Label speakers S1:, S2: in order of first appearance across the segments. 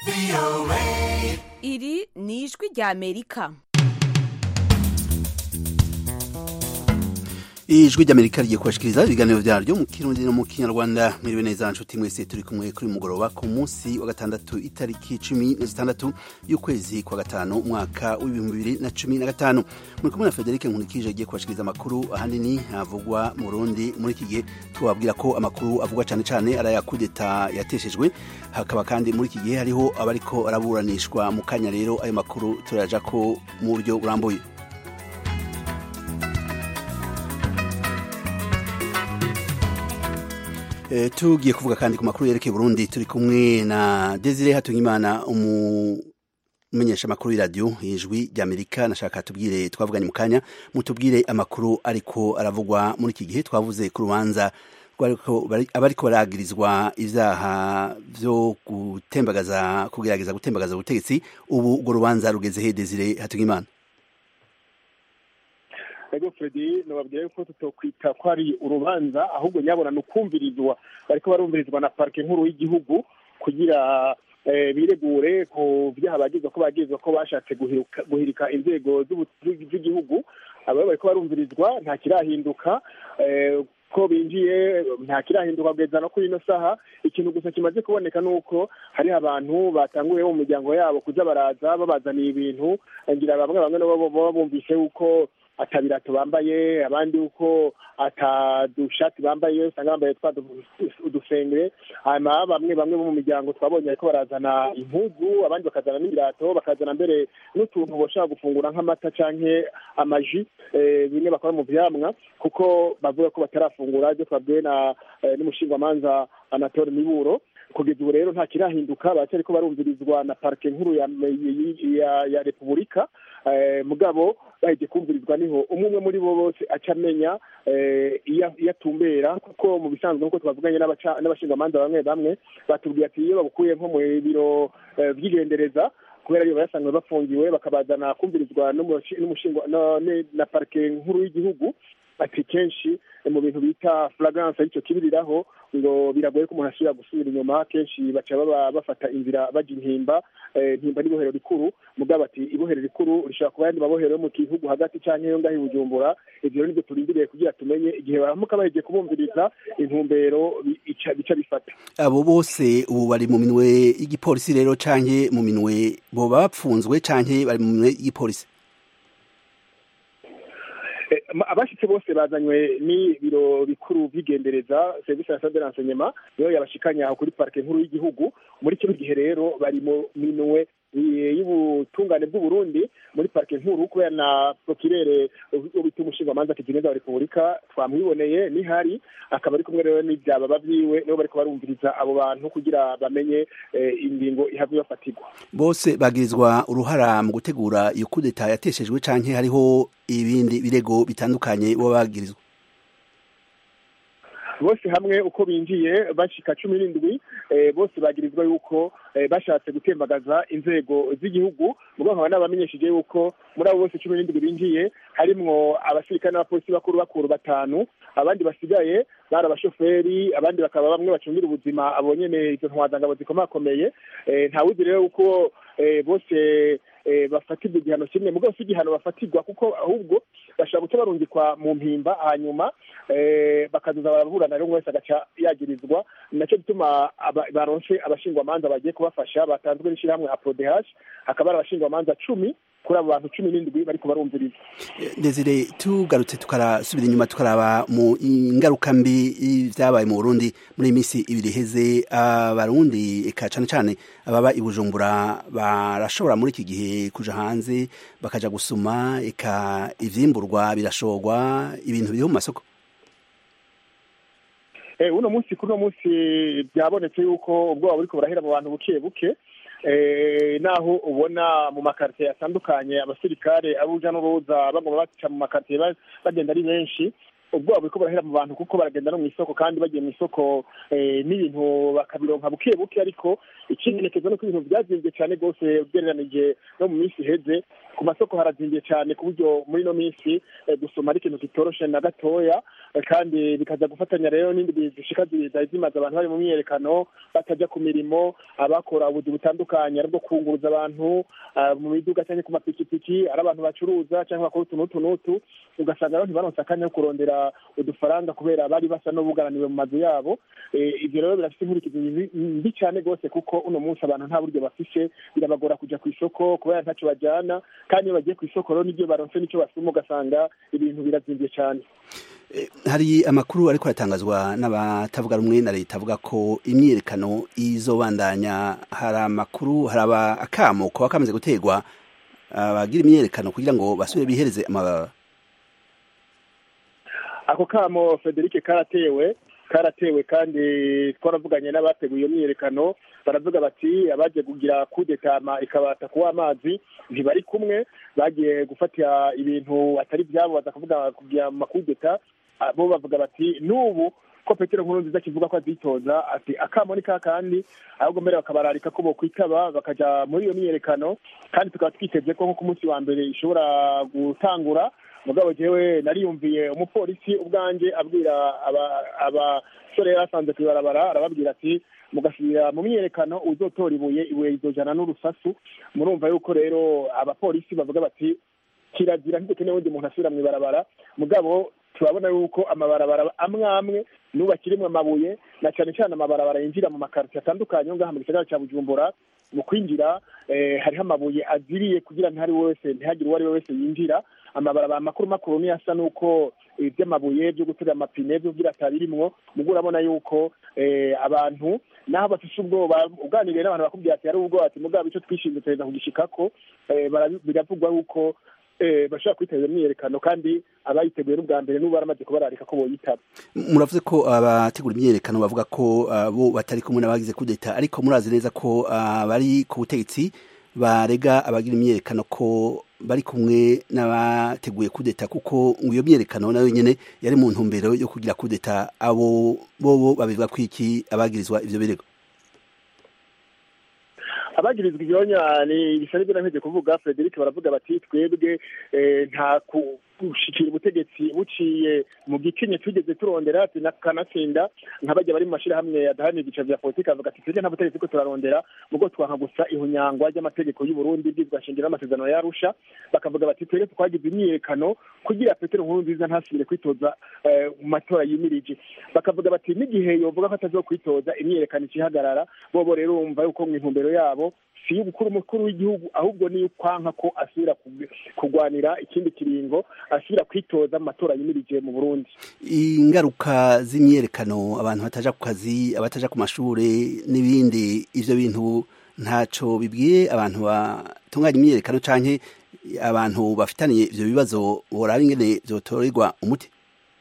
S1: iri ni ijwi rya amerika
S2: ijwi ry'amerika rigiye kubashikiriza ibiganiro vyaryo mu kirundi no mu kinyarwanda mwiriwe neza nshuti mwese turi kumwe kuri mugoroba ku munsi wa gatandatu itariki cumi na zitandatu y'ukwezi kwa gatanu umwaka w'ibihumbi bibiri na cumi na gatanu muri kumwe na federike nkunikije agiye kubashikiriza amakuru ahanini avugwa mu rundi muri iki gihe tubabwira ko amakuru avugwa cane cane ari aya kudeta yateshejwe hakaba kandi muri iki gihe hariho abariko araburanishwa mu kanya rero ayo makuru turaja ko mu buryo burambuye E, tugiye kuvuga kandi ku makuru yerekeye Burundi turi kumwe na Desire Hatungimana umumenyesha amakuru y'iradiyo ijwi ry'Amerika nashaka tubwire twavuganye mu kanya mutubwire amakuru ariko aravugwa muri iki gihe twavuze ku rubanza abariko baragirizwa ivyaha vyo gutembagaza kugerageza gutembagaza ubutegetsi ubu urwo rubanza rugeze he Desire Hatungimana
S3: ego fredi nababwira yuko tutokwita ko ari urubanza ahubwo nyabona ni ukumvirizwa bariko barumvirizwa na parike nkuru y'igihugu kugira biregure ku vyaha bagizwa ko bagizwa ko bashatse guhirika inzego z'igihugu abo bariko barumvirizwa nta kirahinduka ko binjiye nta kirahinduka kugeza no kuri ino saha ikintu gusa kimaze kuboneka ni uko hariho abantu batanguye mu miryango yabo kuza baraza babazaniye ibintu ngira bamwe bamwe nabo baba bumvise yuko atabirato bambaye abandi uko atadushati bambaye usanga bambaye twa udusengere hanyuma bamwe bamwe bo mu miryango twabonye ariko barazana impuzu abandi bakazana n'ibirato bakazana mbere n'utuntu bashobora gufungura nk'amata canke amaji bimwe bakora mu vyamwa kuko bavuga ko batarafungura ibyo twabwiwe na n'umushingwamanza anatole miburo kugeza ubu rero nta kirahinduka baracyariko barumvirizwa na parike nkuru ya, ya, ya repubulika mugabo bahije kumvirizwa niho umwe umwe muri bo bose aca amenya iyo atumbera kuko mu bisanzwe nk'uko twavuganye n'abashingamanza bamwe bamwe batubwiye ati iyo babukuye nko mu biro vy'igendereza kubera iyo bayasanzwe bafungiwe bakabazana kumvirizwa na parike nkuru y'igihugu ati kenshi mu bintu bita flagrance aricyo kibiriraho ngo biragoye ko umuntu asubira gusubira inyuma kenshi baca baba bafata inzira baja impimba impimba n'ibohero rikuru mugabo ati ibohero rikuru rishobora kuba yandi mabohero yo mu gihugu hagati canke yo ngaho i bujumbura ivyo nivyo turindiriye kugira tumenye igihe baramuka bahejeje kubumviriza intumbero bica bifata
S2: abo bose ubu bari mu minwe y'igipolisi rero canke mu minwe boba bapfunzwe canke bari mu minwe y'igipolisi
S3: abashitse bose bazanywe n'ibiro bikuru vy'igendereza service national de renseignement niyo yabashikanye aho kuri parike nkuru y'igihugu muri kino gihe rero bari mu minwe y'ubutungane bw'uburundi muri parike nkuru kubera na prokirere ubita umushingamanza kigeneza wa repubulika twamwiboneye nihari akaba ari kumwe rero n'ivyababa vyiwe nibo bariko barumviriza abo bantu kugira bamenye ingingo ihava ibafatirwa
S2: bose bagirizwa uruhara mu gutegura iyo kudeta yateshejwe canke hariho ibindi birego bitandukanye bo bagirizwa
S3: bose hamwe uko binjiye bashika cumi n'indwi bose bagirizwa yuko bashatse gutembagaza inzego z'igihugu mugabo nkaba nabamenyesheje yuko muri abo bose cumi n'indwi binjiye harimwo abasirikare n'abapolisi bakuru bakuru batanu abandi basigaye bari abashoferi abandi bakaba bamwe bacungira ubuzima abo nyene izo ntwazangabo zikomakomeye ntawuzi rero uko bose bafatirwa igihano kimwe mugabo si igihano bafatirwa kuko ahubwo bashobora guca barungikwa mu mpimba hanyuma bakazoza baraburana rero umwe wese agaca yagirizwa nacyo gituma baronse abashingwamanza bagiye kubafasha batanzwe n'ishyirahamwe aprodh hakaba ari abashingwamanza cumi kuri abo bantu cumi n'indwi bariko barumviriza
S2: desire tugarutse tukarasubira inyuma tukaraba mu ingaruka mbi vyabaye mu burundi muri iyi minsi ibiri iheze abarundi eka cane cane ababa i bujumbura barashobora muri iki gihe kuja hanze bakaja gusuma eka ivyimburwa birashorwa ibintu biriho mu masoko
S3: uno munsi kuri uno munsi byabonetse yuko ubwoba buriko burahera mu bantu buke buke naho ubona mu makaritiye atandukanye abasirikare abuja n'uruza bagomba baca mu makaritiye bagenda ari benshi ubwoba buriko burahera mu bantu kuko baragenda no mu isoko kandi bagiye mu isoko n'ibintu bakabironka buke buke ariko ikimenekezo nuko ibintu byazimbye cyane rwose ugereranije no mu minsi iheze ku masoko harazimbye cyane ku buryo muri ino minsi gusoma ari ikintu kitoroshe na gatoya kandi bikaza gufatanya rero n'indi zishika zari zimaze abantu bari mu myiyerekano batajya ku mirimo abakora ubuzi butandukanye ari bwo kunguruza abantu mu miduga cyangwa ku mapikipiki ari abantu bacuruza cyangwa bakora utu n'utu n'utu ugasanga rero ntibaronse akanya ko kurondera udufaranga kubera bari basa n'ubugaraniwe mu mazu yabo ibyo rero birafite inkurikizi mbi cyane rwose kuko uno munsi abantu nta buryo bafise birabagora kujya ku isoko kubera ntacyo bajyana kandi iyo bagiye ku isoko rero n'ibyo baronse n'icyo basuma ugasanga ibintu birazimbye cyane
S2: hari amakuru ariko aratangazwa n'abatavuga rumwe na leta avuga ko imyiyerekano izobandanya hari amakuru hari akamo kuba kamaze guterwa abagira imyiyerekano kugira ngo basubire bihereze amababa
S3: ako kamo frederic karatewe karatewe kandi twaravuganye n'abateguye iyo myiyerekano baravuga bati abagiye kugira kudetama ikabata kuwa amazi ntibari kumwe bagiye gufatira ibintu atari byabo baza kuvuga kugira makudeta bo bavuga bati n'ubu ko petero nkuru nziza kivuga ko azitoza ati akamo ni kakandi ahubwo mbere bakabararika ko bokwitaba bakaja muri iyo myiyerekano kandi tukaba twiteze ko nko ku munsi wa mbere ishobora gutangura mugabo jewe nariyumviye umupolisi ubwanje abwira abasore yari asanze kw'ibarabara arababwira ati mugasubira mu myiyerekano uzotora ibuye ibuye rizojana n'urusasu murumva yuko rero abapolisi bavuga bati kirazira ntidukeneye undi muntu asubira mu ibarabara mugabo turabona yuko amabarabara amwe amwe n'ubu akirimwo amabuye na cyane cyane amabarabara yinjira mu makarito atandukanye ngaha mu gisagara cya bujumbura mu kwinjira hariho amabuye aziriye kugira ntihari wese ntihagire uwo ari we wese yinjira amabarabara makuru makuru niyo asa n'uko iby'amabuye byo guterura amapine byo kugira atabirimwo mugo urabona yuko abantu naho bafise ubwoba uganiriye n'abantu bakubwira ati hari ubwoba ati mugabo icyo twishinze tureza kugishikako biravugwa yuko bashobora kwitabira imyiyerekano kandi abayiteguye n'ubwa mbere n'ubu baramaze kubararika ko boyitaba
S2: muravuze ko abategura imyiyerekano bavuga ko bo batari kumwe n'abagize kudeta ariko murazi neza ko bari ku butegetsi barega abagira imyiyerekano ko bari kumwe n'abateguye kudeta kuko ngo iyo myiyerekano nayo nyine yari mu ntumbero yo kugira kudeta abo bobo babivuga ko iki abagirizwa ivyo birego
S3: abagirizwa ibyonya ni bisa n'ibyo nameze kuvuga frederic baravuga bati twebwe nta gushikira ubutegetsi buciye mu gikenye tugeze turondera ati kanatsinda nk'abajya bari mu mashyirahamwe adaharanira ibyiciro bya politiki avuga ati twebwe nta butegetsi ko turarondera mugo twanka gusa ihunyangwa ry'amategeko y'uburundi bwizwa shingiro n'amasezerano yarusha bakavuga bati twebwe twagize imyiyerekano kugira petero nkuru nziza ntasubire kwitoza mu matora yimirije bakavuga bati n'igihe yovuga ko atazo kwitoza imyiyerekano ikihagarara bobo rero bumva yuko mu intumbero yabo si iy'umukuru mukuru w'igihugu ahubwo ni ukwanka ko asubira kurwanira ikindi kiringo asubira kwitoza mu matora yimirije mu burundi
S2: ingaruka z'imyiyerekano abantu bataja ku kazi abataja ku mashuri n'ibindi ivyo bintu ntaco bibwiye abantu batunganya imyiyerekano canke abantu bafitaniye ivyo bibazo boraba ingene vyotorerwa umuti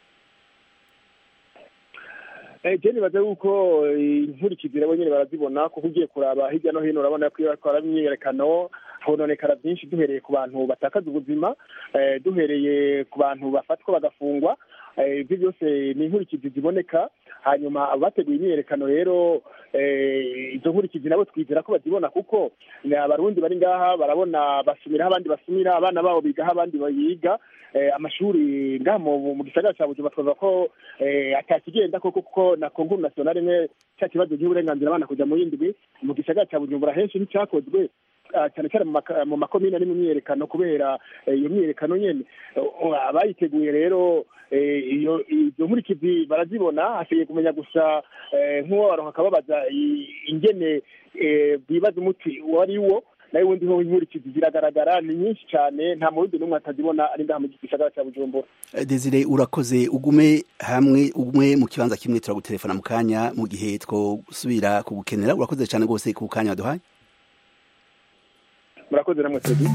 S3: je nibaza yuko inkurikizi nabo nyene barazibona kuko ugiye kuraba hirya no hino urabona ko iyo bakora imyiyerekano hononekara byinshi duhereye ku bantu batakaza ubuzima duhereye ku bantu bafatwa bagafungwa ibyo byose ni inkurikizi ziboneka hanyuma abateguye imyiyerekano rero izo nkurikizi nabo twizera ko bazibona kuko abarundi bari ngaha barabona basumiraho abandi basumira abana babo bigaho abandi bayiga amashuri ngaha mu gisagara cya bujumbura twavuga ko atakigenda koko kuko na konkuru nasiyonari imwe cya kibazo cy'uburenganzira abana kujya mu yindi mu gisagara cya bujumbura henshi nticyakozwe cyane cyane mu makomine ari mu myiyerekano kubera iyo myiyerekano nyene abayiteguye rero iyo izo nkurikizi barazibona hasigaye kumenya gusa nk'uwo baronka akababaza ingene bibaza umuti uwo ari wo nayo ubundi ho inkurikizi ziragaragara ni nyinshi cyane nta murundi n'umwe atazibona ari ngaha mu gisagara cya bujumbura
S2: desire urakoze ugume hamwe ugume mu kibanza kimwe turagutelefona mu kanya mu gihe twosubira kugukenera urakoze cyane rwose ku kanya waduhaye
S3: murakoze namwe twebwe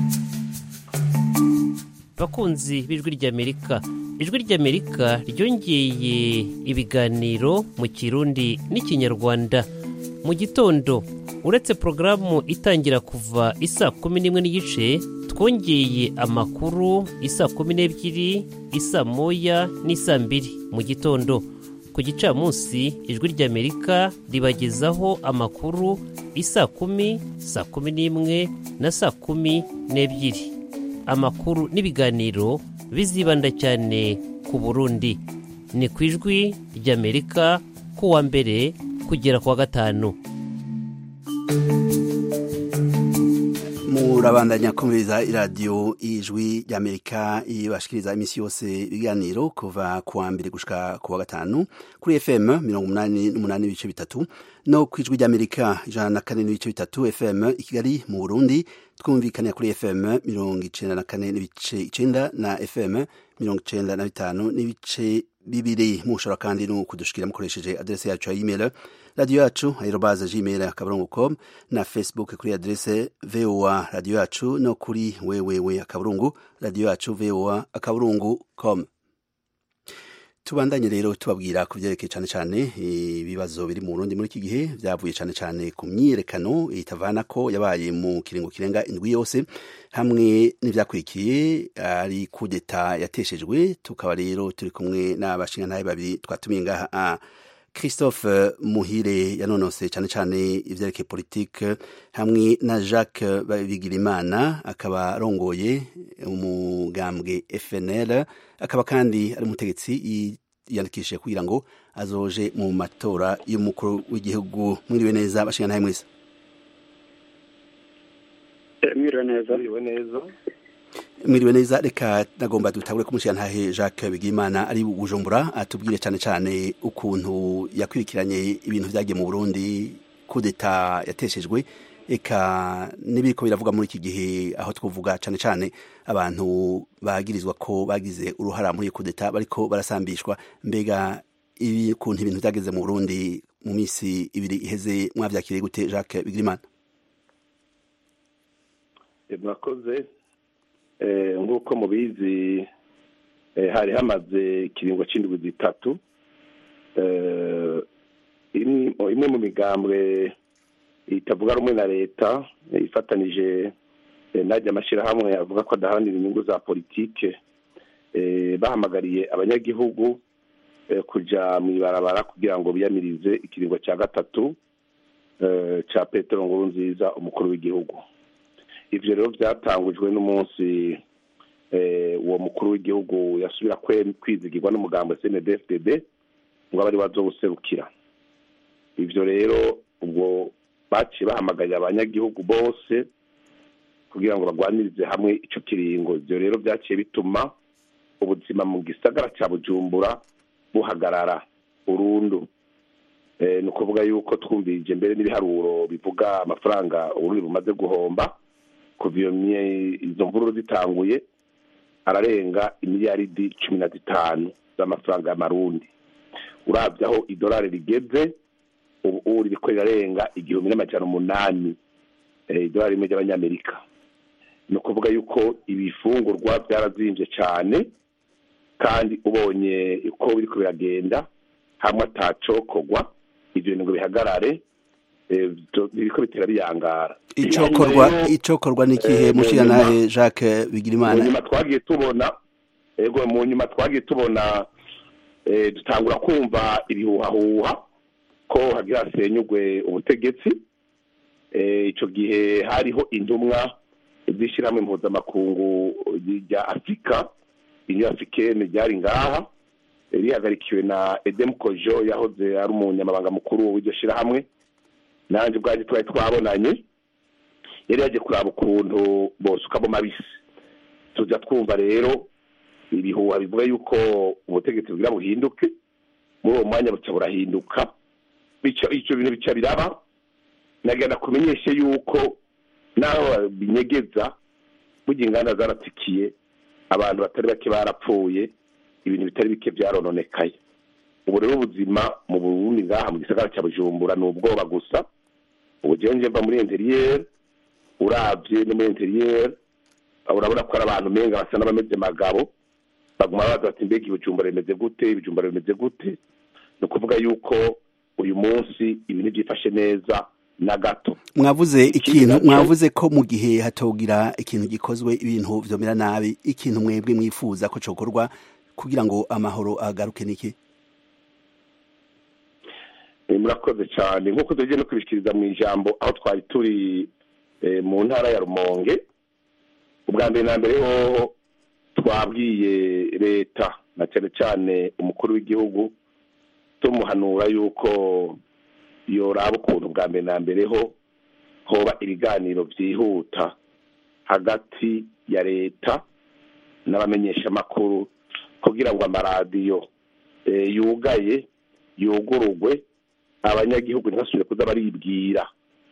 S4: bakunzi b'ijwi ry'amerika ijwi ry'amerika ryongeye ibiganiro mu kirundi n'ikinyarwanda mu gitondo uretse porogaramu itangira kuva isa kumi n'imwe n'igice twongeye amakuru isa kumi n'ebyiri isa moya n'isa mbiri mu gitondo ku gicamunsi ijwi ry'amerika ribagezaho amakuru isa kumi saa kumi n'imwe na saa kumi n'ebyiri amakuru n'ibiganiro bizibanda cyane ku burundi ni ku ijwi ry'amerika ku wa mbere kugera ku wa gatanu
S2: murabandanya kumviriza iradiyo ijwi ry'amerika ibashikiriza iminsi yose ibiganiro kuva ku wa mbere gushika ku wa gatanu kuri fm mirongo umunani n'umunani n'ibice bitatu no ku ijwi ry'amerika ijana na kane n'ibice bitatu fm i kigali mu burundi twumvikanira kuri fm mirongo icenda na kane n'ibice icenda na fm mirongo icenda na bitanu n'ibice bibiri mushobora kandi no kudushikira mukoresheje adrese yacu ya email radiyo yacu aerobaze gmail akaburungu com na facebook kuri adrese voa radiyo yacu no kuri wewewe akaburungu radiyo yacu voa akaburungu com tubandanye rero tubabwira ku byerekeye cyane cyane ibibazo biri mu Burundi muri iki gihe byavuye cyane cyane ku myiyerekano itavana ko yabaye mu kiringo kirenga indwi yose hamwe n'ibyakurikiye ari kudeta yateshejwe tukaba rero turi kumwe n'abashingantahe babiri twatumiye ngaha christophe muhire yanonose cyane cyane ibyerekeye politike hamwe na jacques bigirimana akaba arongoye umugambwe fnl akaba kandi ari umutegetsi yiyandikishije kugira ngo azoje mu matora y'umukuru w'igihugu mwiriwe neza bashinga mwese
S5: mwiriwe neza
S6: mwiriwe neza
S2: mwiriwe neza reka nagomba dutabure kumushyira ntahe jacques bigimana ari bujumbura atubwire cyane cyane ukuntu yakurikiranye ibintu byagiye mu burundi kudeta yateshejwe eka n'ibiriko biravuga muri iki gihe aho twavuga cyane cyane abantu bagirizwa ko bagize uruhara muri kudeta bariko barasambishwa mbega ukuntu ibintu byageze mu burundi mu minsi ibiri iheze mwavyakiriye gute jacques bigimana
S6: mwakoze nk'uko mubizi hari hamaze ikiringo cy'indwi zitatu imwe mu migambwe itavuga rumwe na leta ifatanije najya amashyirahamwe avuga ko adaharanira inyungu za politike bahamagariye abanyagihugu kujya mu ibarabara kugira ngo biyamirize ikiringo cya gatatu cya petero nkuru nziza umukuru w'igihugu ibyo rero byatangujwe n'umunsi uwo mukuru w'igihugu yasubira kwizigirwa n'umugambo cndfdb ngo abe ari bazowuserukira ibyo rero ubwo baciye bahamagarira abanyagihugu bose kugira ngo barwanirize hamwe icyo kiringo ibyo rero byaciye bituma ubuzima mu gisagara cya bujumbura buhagarara burundu ni ukuvuga yuko twumvirije mbere n'ibiharuro bivuga amafaranga uburundi bumaze guhomba kuva izo mvururu zitanguye ararenga imiliyaridi cumi na zitanu z'amafaranga y'amarundi urabye aho idolari rigeze ubu ririko rirarenga igihumbi n'amajana umunani idolari rimwe ry'abanyamerika ni ukuvuga yuko ibifungurwa byarazimbye cyane kandi ubonye uko biriko biragenda hamwe atacokorwa ibyo bintu ngo bihagarare biriko bitera biyangara
S2: icokorwa icokorwa ni ikihe mushiya nawe jacques bigirimana
S6: mu nyuma twagiye tubona ego mu nyuma twagiye tubona dutangura kumva ibihuhahuha ko hagira hasenyugwe ubutegetsi icyo gihe hariho intumwa z'ishyirahamwe mpuzamakungu rya afurika inyo africaine ryari ngaha rihagarikiwe na edemu kojo yahoze ari umunyamabanga mukuru w'iryo shyirahamwe nanjye ubwanjye twari twabonanye yari yagiye kuraba ukuntu bosukamo mabisi tujya twumva rero ibihuha bivuga yuko ubutegetsi bwira buhinduke muri uwo mwanya buca burahinduka icyo bintu bica biraba nagenda kumenyeshe yuko naho binyegeza burya inganda zaratikiye abantu batari bake barapfuye ibintu bitari bike byarononekaye ubu rero ubuzima mu burundi ngaha mu gisagara cya bujumbura ni ubwoba gusa ubu njyewe mva muri interiyeri urabye no muri interiyeri urabona ko ari abantu menga basa n'abameze magabo baguma baza bati mbega ibijumbura bimeze gute ibijumbura bimeze gute ni ukuvuga yuko uyu munsi ibintu byifashe neza na gato
S2: mwavuze
S6: Ikindi
S2: ikintu
S6: nacyo-
S2: mwavuze ko mu gihe hatogira ikintu gikozwe ibintu vyomera nabi ikintu mwebwe mwifuza ko cokorwa kugira ngo amahoro agaruke niki
S6: Eh, murakoze cyane nk'uko tugiye no kubishikiriza mu ijambo aho twari turi eh, mu ntara ya rumonge ubwa mbere na mbere hoho twabwiye leta na cyane cyane umukuru w'igihugu tumuhanura yuko yoraba ukuntu bwa mbere na mbere ho hoba ibiganiro byihuta hagati ya leta n'abamenyeshamakuru kugira ngo amaradiyo eh, yugaye yugurugwe abanyagihugu ntibasubire kuza baribwira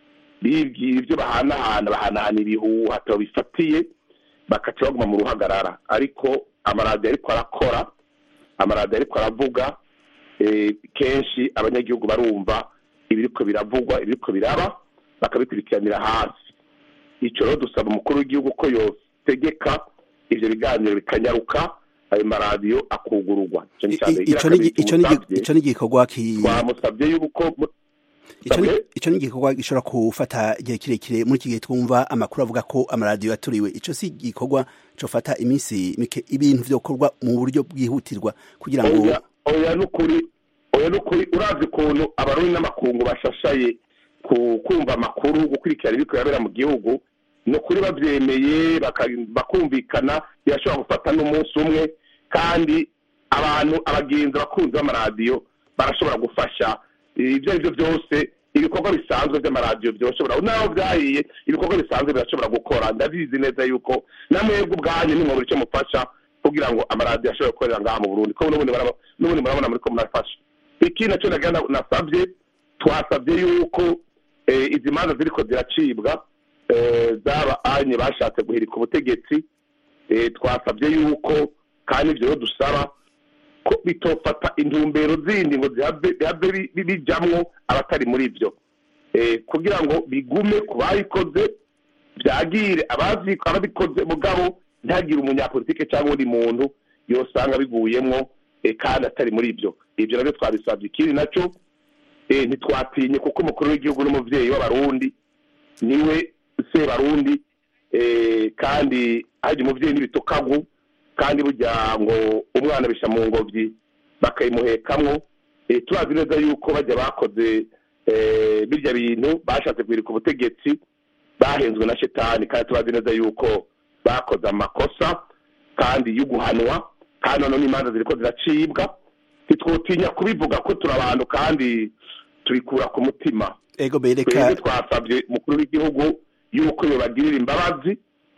S6: bibwira ibyo bahanahana bahanahana ibihuha atabo bifatiye bakaca baguma mu ruhagarara ariko amaradiyo ariko arakora amaradiyo ariko aravuga eh, kenshi abanyagihugu barumva ibiriko biravugwa ibiriko biraba bakabikurikiranira hasi icyo rero dusaba umukuru w'igihugu ko yotegeka ivyo biganiro bikanyaruka ayo maradiyo akugururwa Ico ni ica mbere.
S2: ico ni
S6: Igira
S2: ico ni
S6: kabiri,
S2: ico ni igikorwa ki
S6: twamusabye yuko
S2: ico ni
S6: Sabwe?
S2: ico ni igikorwa gishobora kufata igihe kirekire muri iki gihe twumva amakuru avuga ko amaradiyo yaturiwe ico si igikorwa cofata iminsi mike ibintu vyokorwa mu buryo bwihutirwa kugira ngo
S6: oya oya nukuri oya nukuri uravye ukuntu abarundi n'amakungu bashashaye ku kumva amakuru gukurikirana ibiko birabera mu gihugu ni ukuri bavyemeye baka- bakumvikana birashobora gufata n'umunsi umwe kandi abantu abagenzi abakunzi b'amaradiyo barashobora gufasha ibyo ari byo byose ibikorwa bisanzwe by'amaradiyo byoshobora naho byahiye ibikorwa bisanzwe birashobora gukora ndabizi neza yuko namwebwe ubwanyu nimwe icyo mufasha kugira ngo amaradiyo ashobore gukorera ngaha mu burundi ko n'ubundi baraba- n'ubundi murabona muri ko murafasha ikindi nacyo nagira na- nasabye twasabye yuko eh, izi manza ziriko ziracibwa eh, zaba anye bashatse guhirika ubutegetsi eh, twasabye yuko kandi ibyo rero dusaba ko bitofata intumbero zindi ngo zihave bihave bi- bi- bijamwo abatari muri byo Eh, kugira ngo bigume ku bayikoze byagire abazi- ababikoze mugabo ntihagire umunyapolitike cyangwa undi muntu yosanga biguyemwo eh, kandi atari muri byo ibyo nabyo twabisabye ikindi nacyo eh, ntitwatinye kuko umukuru w'igihugu n'umuvyeyi w'abarundi niwe se barundi eh, kandi hajya umuvyeyi n'ibitukagu kandi burya ngo umwana bisha mu ngobyi bakayimuhekamwo eh, turazi neza yuko bajya bakoze eh, birya bintu bashatse guhirika ubutegetsi bahenzwe na shetani kandi turazi neza yuko bakoze amakosa kandi yo guhanwa kandi noneho n'imanza ziriko ziracibwa ntitwotinya kubivuga ko turi abantu kandi tubikura ku mutima
S2: ego bereka
S6: twebwe twasabye umukuru w'igihugu yuko yobagirira imbabazi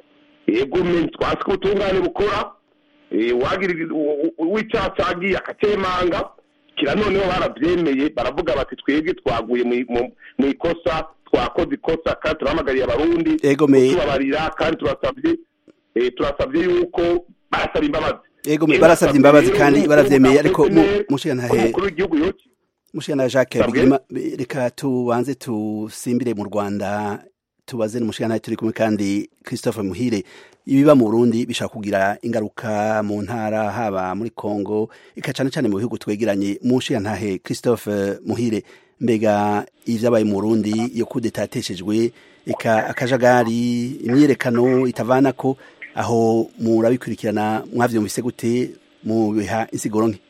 S6: yego me twasi ko ubutungane bukora eh, uwagira w'icyaha cagiye akacemanga kira noneho baravyemeye baravuga bati twebwe twaguye mu- mu- mu ikosa twakoze ikosa kandi turahamagariye abarundi
S2: ego me
S6: tubabarira kandi turasabye eh, turasabye yuko barasaba imbabazi
S2: ego me
S6: Eh,
S2: barasabye imbabazi
S6: rero
S2: kandi
S6: yuko
S2: baravyemeye ariko mu-
S6: akoze
S2: mushigantahe
S6: umukuru w'igihugu yoki
S2: mushikana Jacques
S6: Sabwe?
S2: Bigirima reka tubanze tusimbire mu Rwanda tubaze n'umushikana turi kumwe kandi Christophe Muhire ibiba mu Burundi bishaka kugira ingaruka mu ntara haba muri Congo ika cane cane mu bihugu twegeranye mushikantahe Christophe Muhire mbega ivyabaye mu Burundi yo kudetateshejwe eka akajagari imyerekano itavanako aho murabikurikirana mwavyumvise gute mu biha insiguro nke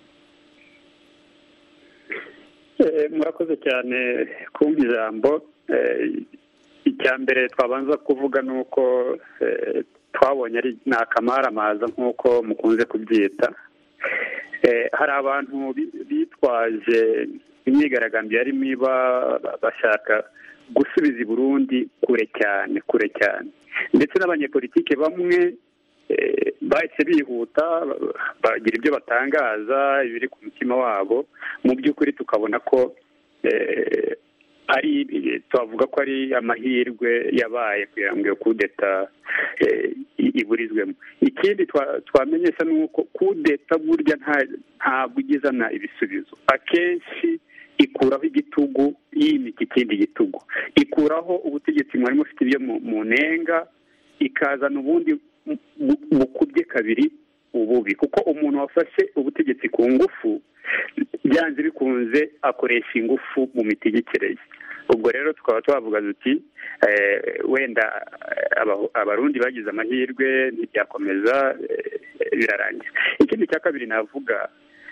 S5: Eh, murakoze cyane kumva ijambo Eh, icya mbere twabanza kuvuga ni uko eh, twabonye ari ni akamaramaza nk'uko mukunze kubyita Eh, hari abantu bi- bitwaje imyigaragambyo yarimo iba bashaka gusubiza i burundi kure cyane kure cyane ndetse n'abanyepolitike bamwe eh, bahise bihuta ba- bagira ibyo batangaza ibiri ku mutima wabo mu by'ukuri tukabona ko eh, ari twavuga ko ari amahirwe yabaye kugira ngo iyo kudeta eh, i- iburizwemo ikindi twa- twamenyesha ni uko kudeta burya nta- ntabwo igizana ibisubizo akenshi ikuraho igitugu yimika ikindi gitugu ikuraho ubutegetsi mwari mufite ibyo mu- mu nenga ikazana ubundi bu- bu- bukubye kabiri ububi kuko umuntu wafashe ubutegetsi ku ngufu byanze bikunze akoresha ingufu mu mitegekere ye ubwo rero tukaba twavuga duti wenda abarundi bagize amahirwe ntibyakomeza birarangira ikindi cya kabiri navuga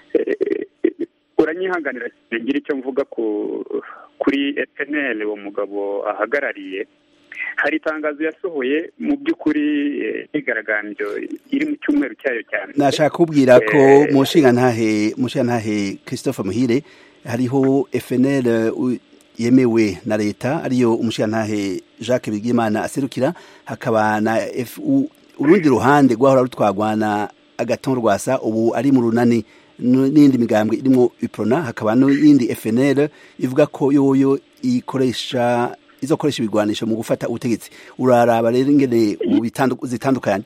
S5: uranyihanganira ngira icyo mvuga kuri epeneri uwo mugabo ahagarariye hari itangazo yasohoye mu by'ukuri imyigaragambyo iri mu cyumweru cyayo cyane
S2: nashaka kubwira ko mu nshingantahe mu nshingantahe christophe muhire hariho fnl yemewe na leta ariyo umushingantahe jacques bigimana aserukira hakaba na fu urundi ruhande rwahora rutwagwa na agaton rwasa ubu ari mu runani n'indi migambwe irimo iprona hakaba n'iyindi fnl ivuga ko yoyo ikoresha izokoresha ibigwanisho mu gufata ubutegetsi uraraba rero ingene zitandukanye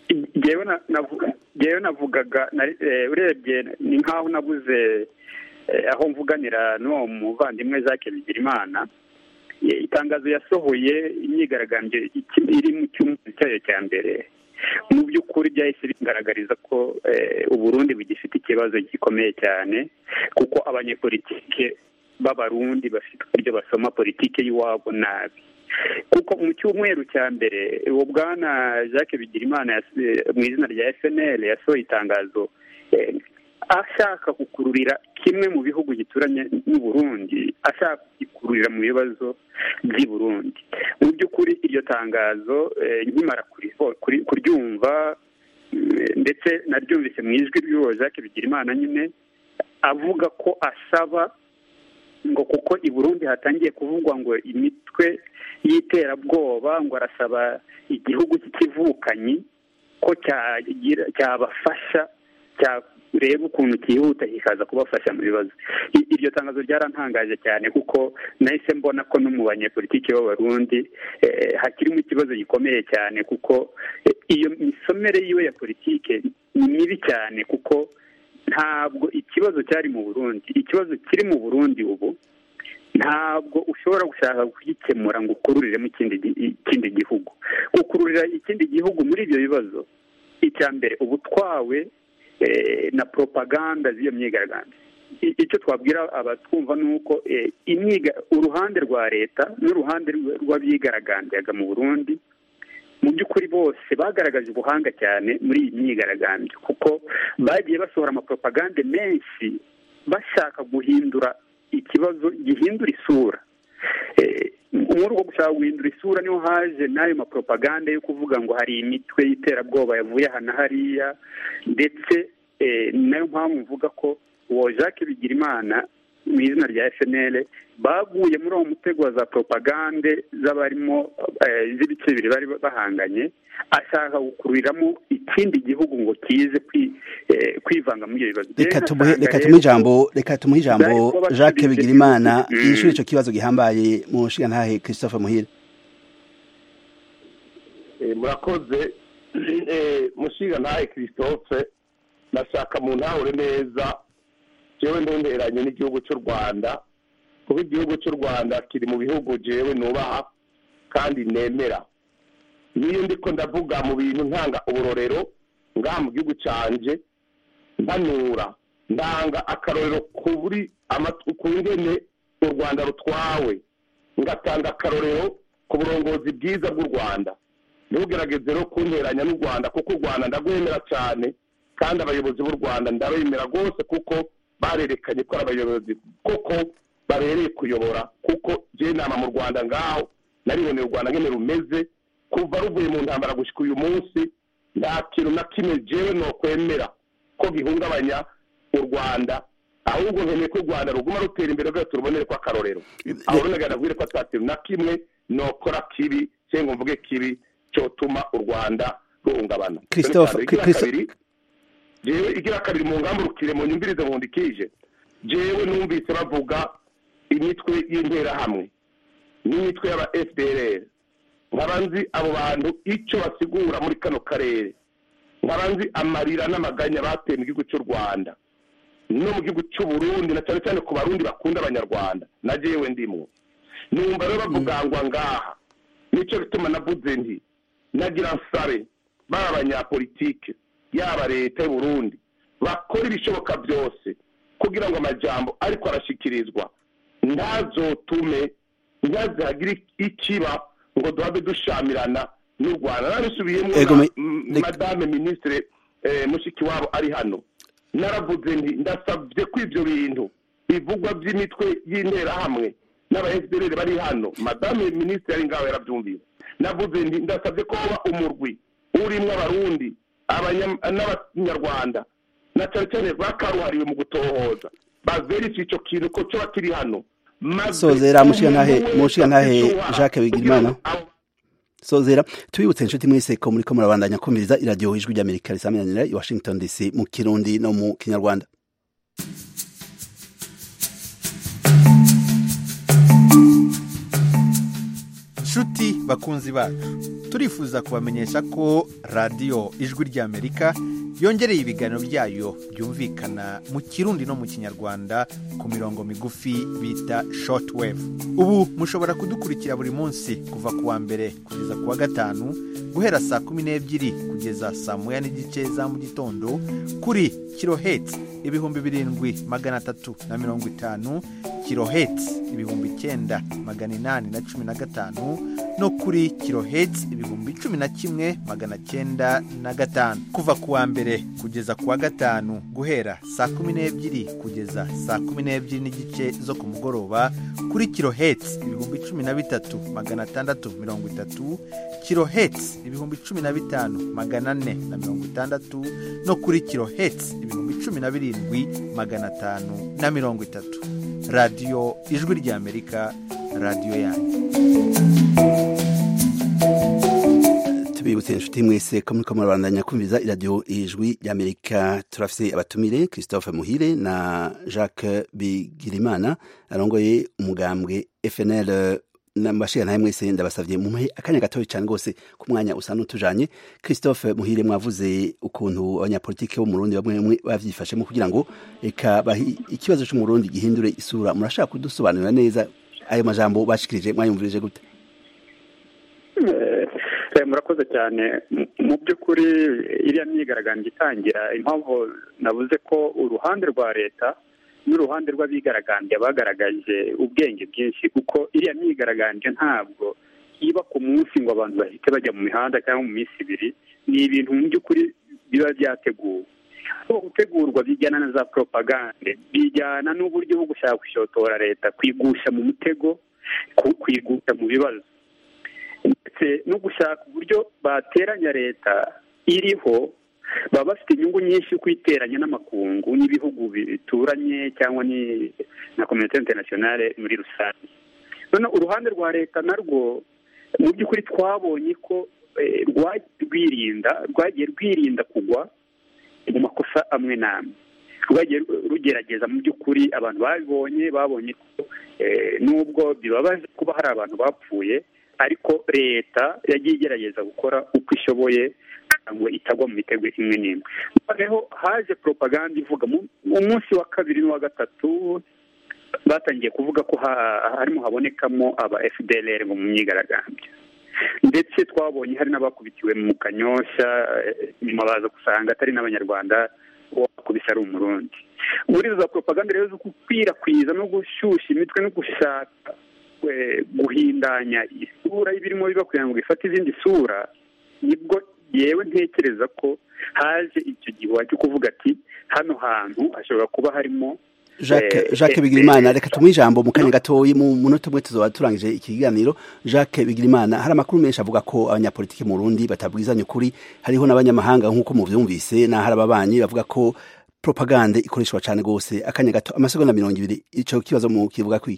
S5: ngewe navugaga urebye ni nk'aho nabuze aho mvuganira n'uwo muvandimwe jacques bigirimana itangazo yasohoye imyigaragambyo iri mu cyumweru cyayo cya mbere mu by'ukuri byahise bigaragariza ko uburundi bugifite ikibazo gikomeye cyane kuko abanyepolitike b'abarundi bafite uburyo basoma politike y'iwabo nabi kuko mu cyumweru cya mbere uwo bwana jacques bigirimana mu izina rya fnl yasohoye itangazo ashaka gukururira kimwe mu bihugu gituranye n'uburundi ashaka kugikururira mu bibazo by'i burundi mu by'ukuri iryo tangazo nkimara kuryumva ndetse naryumvise mu ijwi ry'uwo jacques bigirimana nyine avuga ko asaba ngo kuko i burundi hatangiye kuvugwa ngo imitwe y'iterabwoba ngo arasaba igihugu cy'ikivukanyi ko cyabafasha reba ukuntu cyihuta kikaza kubafasha mu bibazo iryo tangazo ryarantangaje cyane kuko nahise mbona ko no mu banyepolitiki b'abarundi hakirimo ikibazo gikomeye cyane kuko iyo misomere yiwe ya politike ni mibi cyane kuko ntabwo ikibazo cyari mu burundi ikibazo kiri mu burundi ubu ntabwo ushobora gushaka kugikemura ngo ukururiremo ikindi gihugu gukururira ikindi gihugu muri ibyo bibazo icya mbere uba utwawe na propaganda z'iyo myigaragambyo icyo twabwira abatwumva ni uko uruhande rwa leta n'uruhande rw'abigaragambyaga mu burundi mu by'ukuri bose bagaragaje ubuhanga cyane muri iyi myigaragambyo kuko bagiye basohora amapropagande menshi bashaka guhindura ikibazo gihindura isura muri uko gushaka guhindura isura niho haje n'ayo mapropagande yo kuvuga ngo hari imitwe y'iterabwoba yavuye aha na hariya ndetse nayo mpamvu mvuga ko uwo jacques bigirimana mu izina rya fnl baguye muri uwo mutego wa za propagande z'abarimo z'ibice bibiri bari bahanganye ashaka gukururiramo ikindi gihugu ngo kize kwivanga muri ibyo bibazo
S2: reka tumuhe ijambo reka tumuhe ijambo jacques bigirimana yishyura icyo kibazo gihambaye mu nshingantahe christophe muhire
S6: murakoze mushingantahe christophe nashaka mu ntahure neza jewe ntunteranye n'igihugu cy'u rwanda kuko igihugu cy'u rwanda kiri mu bihugu jewe nubaha kandi nemera niyo ndiko ndavuga mu bintu ntanga uburorero ngaha mu gihugu canje mpanura ndanga akarorero kuri ku ngene u rwanda rutwawe ngatanga akarorero ku burongozi bwiza bw'u rwanda ntugerageze rero kunteranya n'u rwanda kuko u rwanda ndagwemera cyane kandi abayobozi b'u rwanda ndabemera rwose kuko barerekanye ko ari abayobozi koko babereye kuyobora kuko je nama mu rwanda ngaho nariboneye u rwanda ngene rumeze kuva ruvuye mu ntambara gushyika uyu munsi nta kintu na kimwe jewe nokwemera ko gihungabanya u rwanda ahubwo nkeneye ko u rwanda ruguma rutera imbere rwose turubonere ko akarorero aho runagana bwire ko ata kintu na kimwe nokora kibi cyangwa mvuge kibi cyotuma u rwanda ruhungabana
S2: christophe
S6: jewe igira kabiri mu ngamba urukire mu nyumvirize nkundikije jewe numvise bavuga imitwe y'interahamwe n'imitwe y'aba fdrr nkaba nzi abo bantu icyo basigura muri kano karere nkaba nzi amarira n'amaganya bateye mu gihugu cy'u rwanda no mu gihugu cy'u burundi na cyane cyane ku barundi bakunda abanyarwanda na jewe ndimwo numva rero bavuga ngo ngaha nicyo bituma navuze nti nagira nsabe baba abanyapolitike yaba leta y'u Burundi bakora ibishoboka byose kugira ngo amajambo ariko arashyikirizwa ntazotume ntihagire ikiba ngo duhabe dushamirana n'u rwanda nabisubiyemo
S2: Ego, me-
S6: m-
S2: reka-
S6: madame ministre eh, mushikiwabo ari hano naravuze nti ndasabye ko ibyo bintu bivugwa by'imitwe y'interahamwe n'aba fdr bari hano madame ministre ari ngaho yarabyumvise navuze nti ndasabye ko hoba umurwi urimo abarundi abanya- n'abanyarwanda na cyane cyane bakaruhariwe mu gutohoza baverifye icyo kintu ko cyoba kiri hano maze
S2: Sozera, mushigantahe-
S6: umuntu wese
S2: mushigantahe
S6: afite uruhara
S2: Jacques Bigirimana.
S6: kugira ngo abo-
S2: sozera tubibutse inshuti mwese ko muriko murabandanya kumviriza iradiyo ijwi ry'amerika risaminanira i washington dc mu kirundi no mu kinyarwanda
S7: nshuti bakunzi bacu turifuza kubamenyesha ko radiyo ijwi ry'amerika yongereye ibiganiro byayo byumvikana mu kirundi no mu kinyarwanda ku mirongo migufi bita shortwave ubu mushobora kudukurikira buri munsi kuva ku wa mbere kugeza ku wa gatanu guhera saa kumi n'ebyiri kugeza saa moya n'igice za mu gitondo kuri kiloheti ibihumbi birindwi magana atatu na mirongo itanu kiloheti ibihumbi icyenda magana inani na cumi na gatanu no kuri kiloheti ibihumbi cumi na kimwe magana cyenda na gatanu kuva ku wa mbere kugeza ku wa gatanu guhera saa kumi n'ebyiri kugeza saa kumi n'ebyiri n'igice zo ku mugoroba kuri kiloheti ibihumbi cumi na bitatu magana atandatu mirongo itatu kiloheti ibihumbi cumi na bitanu magana ane na mirongo itandatu no kuri kiloheti ibihumbi cumi na birindwi magana atanu na mirongo itatu radiyo ijwi ry'amerika radiyo yanyu
S2: tubibutse inshuti mwese ko muriko murabandanya kumviriza iradiyo ijwi ry'amerika turafise abatumire christophe muhire na jacques bigirimana arongoye umugambwe fnl nambashira nawe mwese ndabasavye mumuhe akanya gatoya cyane rwose ku mwanya usa n'utujanye christophe muhire mwavuze ukuntu abanyapolitiki bo mu Burundi bamwe bamwe bavyifashemo kugira ngo eka bahi- ikibazo cyo mu Burundi gihindure isura murashaka kudusobanurira neza ayo majambo bashikirije mwayumvirije gute
S5: Eh, eh, murakoze cyane Mu- mu by'ukuri iriya myigaragambyo itangira impamvu navuze ko uruhande rwa leta n'uruhande rw'abigaragambya bagaragaje ubwenge bwinshi kuko iriya myigaragambyo ntabwo iba ku munsi ngo abantu bahite bajya mu mihanda cyangwa mu minsi ibiri ni ibintu mu by'ukuri biba byateguwe aho gutegurwa bijyana na za propagande bijyana n'uburyo bwo gushaka gushotora leta kwigusha mu mutego ku- kwigusha mu bibazo ndetse no gushaka uburyo bateranya leta iriho baba bafite inyungu nyinshi kuyiteranya n'amakungu n'ibihugu bituranye cyangwa ni na kominote interinasiyonale muri rusange noneho uruhande rwa leta narwo mu by'ukuri twabonye ko eh, rwagiye rwirinda rwagiye rwirinda kugwa mu makosa amwe n'amwe rwagiye rugerageza mu by'ukuri abantu babibonye babonye ko eh, nubwo bibabaje kuba hari abantu bapfuye ariko leta yagiye igerageza gukora uko ishoboye kugira ngo itagwa mu mitego imwe n'imwe noneho haje propaganda ivuga mu mu munsi wa kabiri n'uwa gatatu batangiye kuvuga ko ha- harimo habonekamo aba fdlr ngo mu myigaragambyo ndetse twabonye hari n'abakubitiwe mu kanyosha eh, nyuma baza gusanga atari n'abanyarwanda uwo bakubise ari umurundi muri izo za propaganda rero zo gukwirakwiza no gushyushya imitwe no gushaka eh, guhindanya isura y'ibirimo biba kugira ngo bifate izindi sura nibwo yewe ntekereza ko haje icyo gihuha cyo kuvuga ati hano hantu hashobora kuba harimo
S2: Jacques
S5: Eh,
S2: Jacques
S5: eh,
S2: Bigirimana
S5: eh,
S2: reka tumuhe ijambo mu kanya gatoyi mu munota umwe tuzoba turangije iki kiganiro Jacques Bigirimana hari amakuru menshi avuga ko abanyapolitiki mu Burundi batabwizanya ukuri hariho n'abanyamahanga nk'uko muvyumvise na hari ababanyi bavuga ko propagande ikoreshwa cyane gose akanya gato amasegonda mirongo ibiri ico kibazo mu kivuga kwiki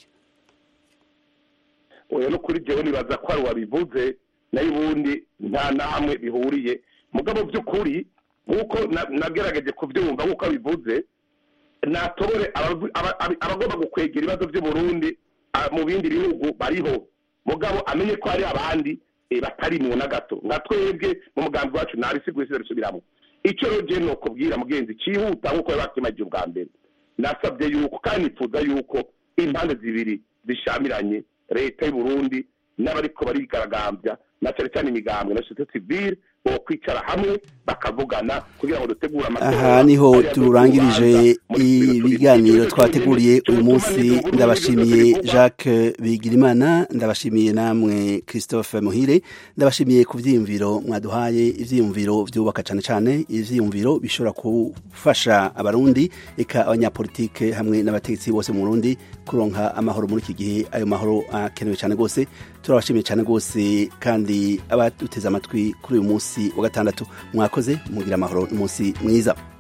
S6: oya no kuri jewe nibaza ko ari wabivuze nayo ubundi nta na hamwe bihuriye mugabo by'ukuri nk'uko na- nagerageje kubyumva nk'uko abivuze natobore abavu- aba- aba- abagomba gukwegera ibibazo by'uburundi ah, mu bindi bihugu bariho mugabo amenye ko hari abandi eh, batarimwo na gato nka twebwe mu mugambi wacu ntabisiguye bisubiramo icyo rero jewe nokubwira mugenzi cyihuta nk'uko yabakimagiye ubwa mbere nasabye yuko kandi nifuza yuko impande zibiri zishamiranye leta y'u Burundi n'abariko barigaragambya na cyane cyane imigambwe na societe civile bo kwicara hamwe bakavugana kugira ngo dutegure amatora
S2: aha niho
S6: ariyo
S2: turangirije
S6: azotubanza muri bino turi-
S2: ibiganiro
S6: ibyo
S2: twateguriye
S6: turi-
S2: uyu munsi
S6: turi-
S2: ndabashimiye
S6: turi-
S2: jacques bigirimana ndabashimiye namwe christophe muhire ndabashimiye ku vyiyumviro mwaduhaye ivyiyumviro vyubaka cane cane ivyiyumviro bishobora gufasha abarundi eka abanyapolitike hamwe n'abategetsi bose mu burundi kuronka amahoro muri iki gihe ayo mahoro akenewe cane rwose turabashimiye cane rwose kandi abaduteze amatwi kuri uyu munsi wa gatandatu mwakoze mugira amahoro n'umunsi mwiza